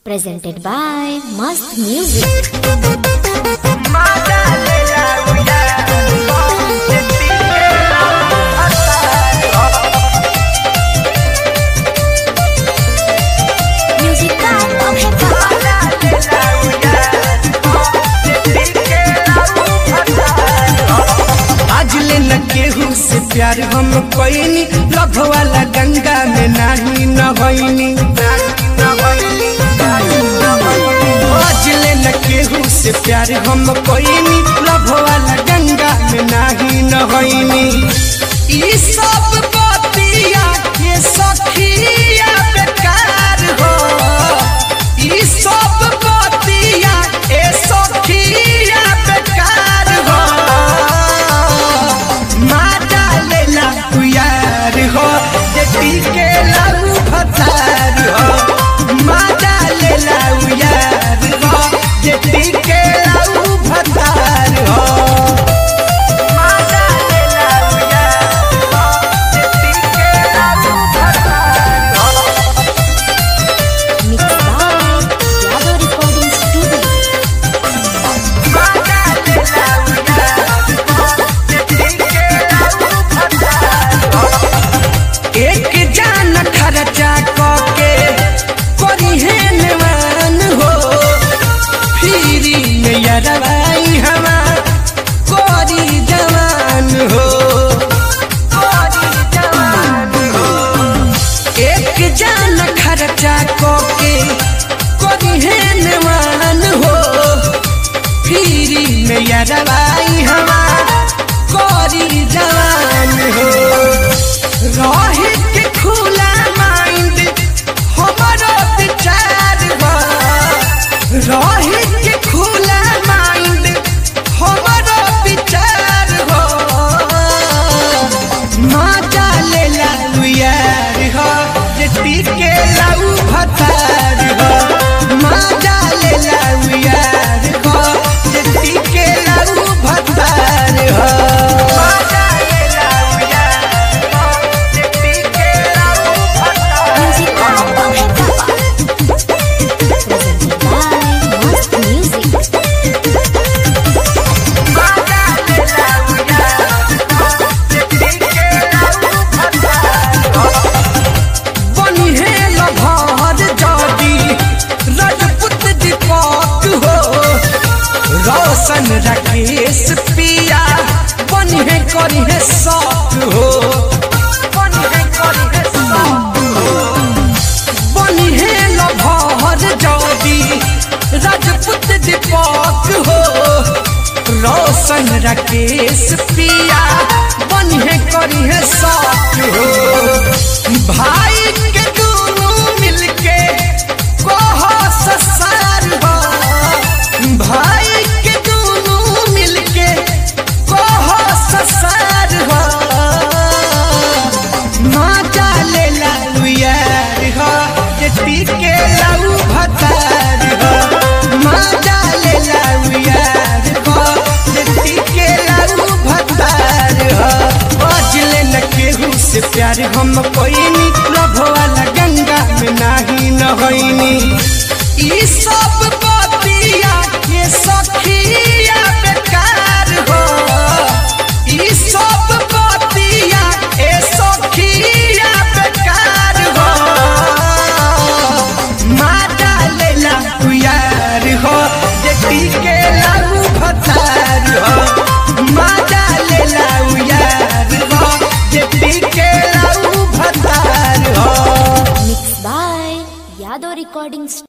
presented by Mast Music. Music by Abheka. आज ले न केहू से प्यार हम कोइनी लभ वाला गंगा में नाही नहैनी आज ले न केहू से प्यार हम कोइनी लभ वाला गंगा में नाही नहैनी ई सब बतिया के सखिया बेकार हो ई सब बतिया ए सखिया बेकार हो माता लेला पुयार हो जेती के लाऊ फतार हो माता लेला उयार हो जेती के लाऊ फतार हो माता लेला उयार हो जेती के लाऊ फतार हो Mixed by Yadav Recording Studio. एक जान खर्चा कके करिहे नेवान हो फिरी में यरवाई हमा कोरी जवान हो कोरी जवान हो एक जान खर्चा कके करिहे नेवान हो फिरी में यरवाई हमा कोरी जवान हो रहे के खुला माइंड हमारा विचार बा रहे के खुला माइंड हमारा विचार हो माता ले लाऊ यार हो जेती के लाऊ भतार हो माता ले लाऊ यार हो जेती के लाऊ भतार हो माता ले लाऊ यार हो जेती के लाऊ भतार Music by Abheka. Presented by Mast Music. बनी है लभार जादी राजपूत दीपक हो रोशन राकेश पिया बनी है करी है शौक हो बनी है करी है शौक हो बनी है लभार जादी राजपूत दीपक हो रोशन राकेश पिया बनी है करी है शौक हो भाई के दोनों मिलके कहो ससार हो भाई के दोनों मिलके कहो ससार हो माता ले लाऊ यार हो जेती के लाऊ भतार हो माता ले लाऊ यार हो जेती के लाऊ भतार हो आज ले न केहू से प्यार हम कोइनी लभ वाला गंगा में नाही नहैनी ई सब बतिया के सखिया बेकार हो ई सब बतिया ए सखिया बेकार हो माता लेला उयार हो जेती के लाऊ भतार हो माता लेला उयार हो जेती के लाऊ भतार हो Mixed by Yadav Recording Studio.